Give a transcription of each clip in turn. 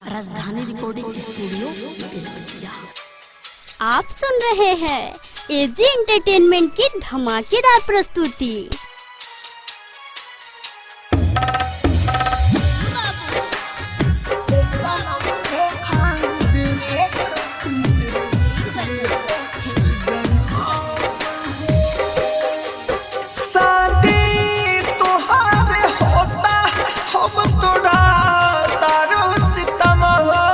राजधानी recording studio Belwatia आप सुन रहे हैं एजी एंटरटेनमेंट की धमाकेदार प्रस्तुति शादी तुहारे होता हम तोड़ा तारो सितम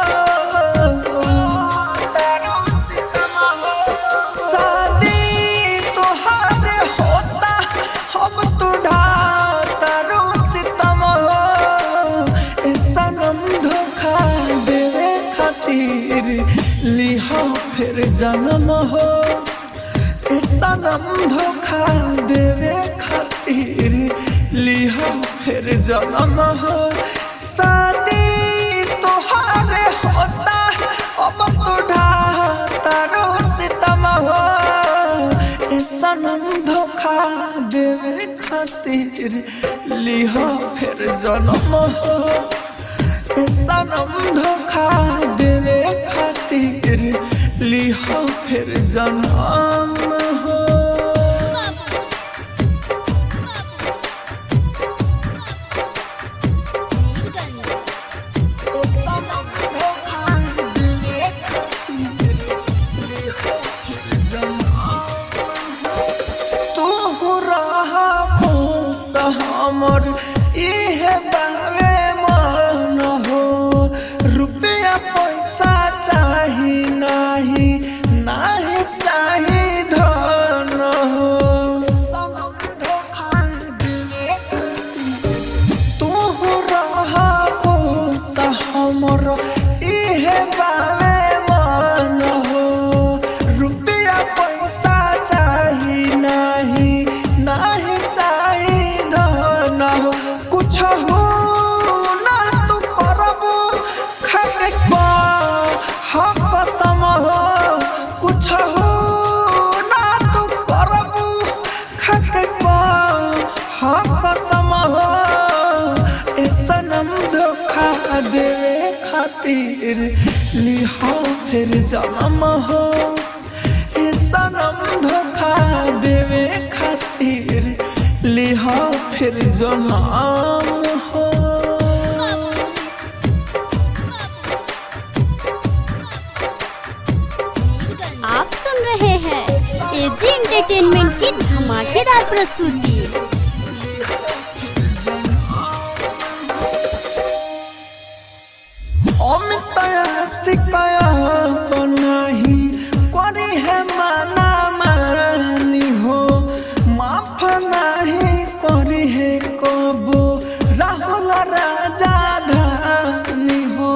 तारो सितम शादी तुहारे होता हम तोड़ा तारो सितम ए सनम धोखा देवे खातिर लिहा फिर जन्म हो ए सनम धोखा देवे खातिर लिहा फिर जन्म हो शादी तोहारे होता अब तोड़ा तारो सितम हो ए सनम धोखा देवे खातिर लिहा फिर जन्म हो ए सनम धोखा देवे खातिर लिहा फिर जन्म हो ए सनम धोखा देवे खातिर लिहा फिर जन्म तू रहा खुश हमर इहे बारे मन हो रुपया पैसा चाही नाही नाही चाही धन हो तू रहा खुश हमर इहे बारे मन हो रुपया पैसा चाही नाही नाही चाही धन हो कुछ हो ना तू करबू खरे हक सम हो कुछ हो ना तू करबू खरे हक सम हो ए सनम धोखा देवे खातिर लिहा फिर जन्म हो ए सनम धोखा देवे खातिर लिहा फिर जन्म हो आप सुन रहे हैं एजी एंटरटेनमेंट की धमाकेदार प्रस्तुति অমিতায়া শিকায়া বনাহি করি হে মানা মানি হো মাফ নাহি করি হে কবো রাহুল রাজা ধানি হো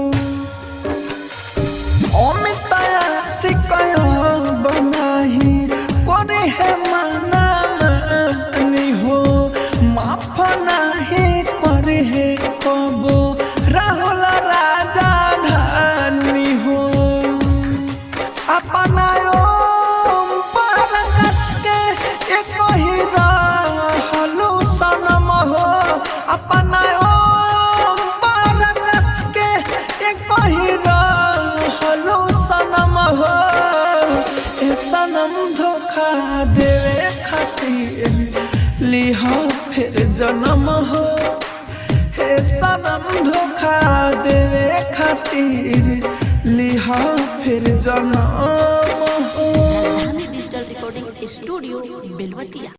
অমিতায়া শিকায়া বনাহি করি হে মানা মানি হো মাফ নাহি করি হে কবো রাহুল রাজা ধানি হো अपना ओम पर कस के एक ही रहलू सनम हो अपना ओम पर कस के एक ही रहलू सनम हो ए सनम धोखा देवे खातिर लिहा फिर जन्म हो हे सनम धोखा देवे खातिर लिहा फिर जन्म हो राजधानी डिजिटल रिकॉर्डिंग स्टूडियो बेलवतिया